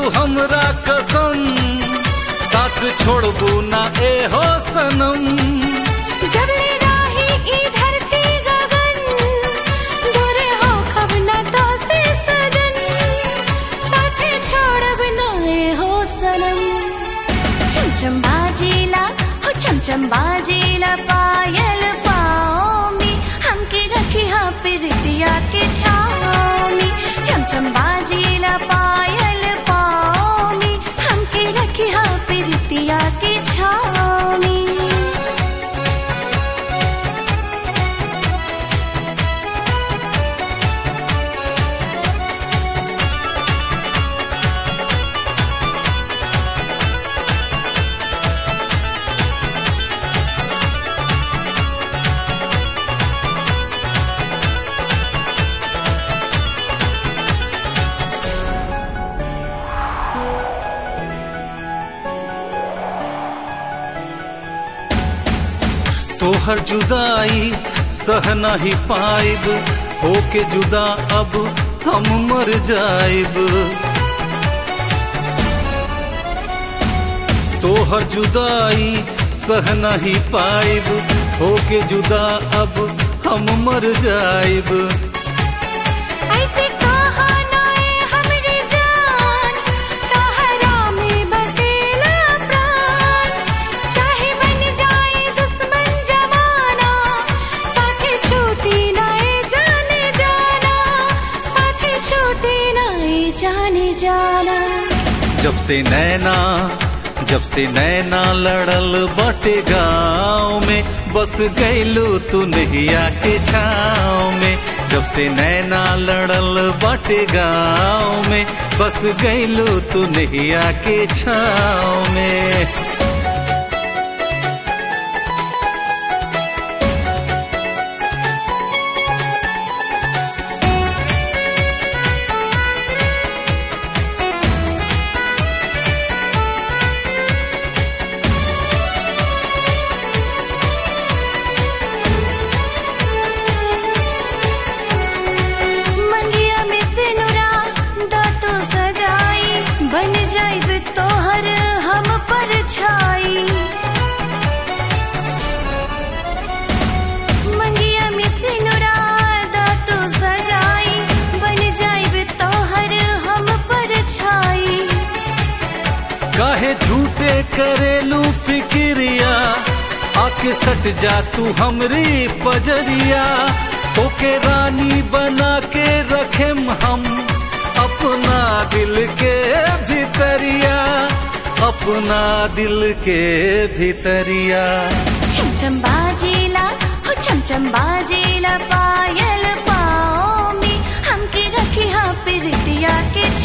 हमरा कसम साथ छोड़बू ना ए हो सनम जब ले राही ई धरती गगन दूर हो कब न तो से सजन साथे छोड़ब नाए हो सनम छम छम बाजीला हो छम छम बाजीला पायल पाओ में हमके रखी हा प्रीतिया के छाओ में छम छम बाजीला पायल पाओ में हमके रखी हा प्रीतिया के छाओ में तोहर जुदाई सह नहीं पाइब होके जुदा अब हम मर जाइब तोहर जुदाई सह नहीं पाइब होके जुदा अब हम मर जाइब ऐसे कहा नाए हमरी जान कहरा में बसेला प्राण चाहे बन जाए दुश्मन जमाना साथे छूटी नाए जाने जाना साथे छूटी नाए जाने जाना जब से नैना जब से नैना लड़ल बटे गाँव में बस गईलू तू नैया के छाँव में जब से नैना लड़ल बटे गाँव में बस गईलू तू नैया के छाँव में मंगिया में सिनुरा दातो सजाई बन जाइब तोहर हम पर छाई मंगिया में सिनुरा दातो सजाई बन जाइब तोहर हम पर छाई काहे झूठे करेलू फिक्रिया आके सट जा तू हमरी पजरिया ओके रानी बना के रखेम हम अपना दिल के भीतरिया अपना दिल के भीतरिया छम छम बाजेला हो छम छम बाजेला पायल पाओ में हमके रखी हा प्रीतिया के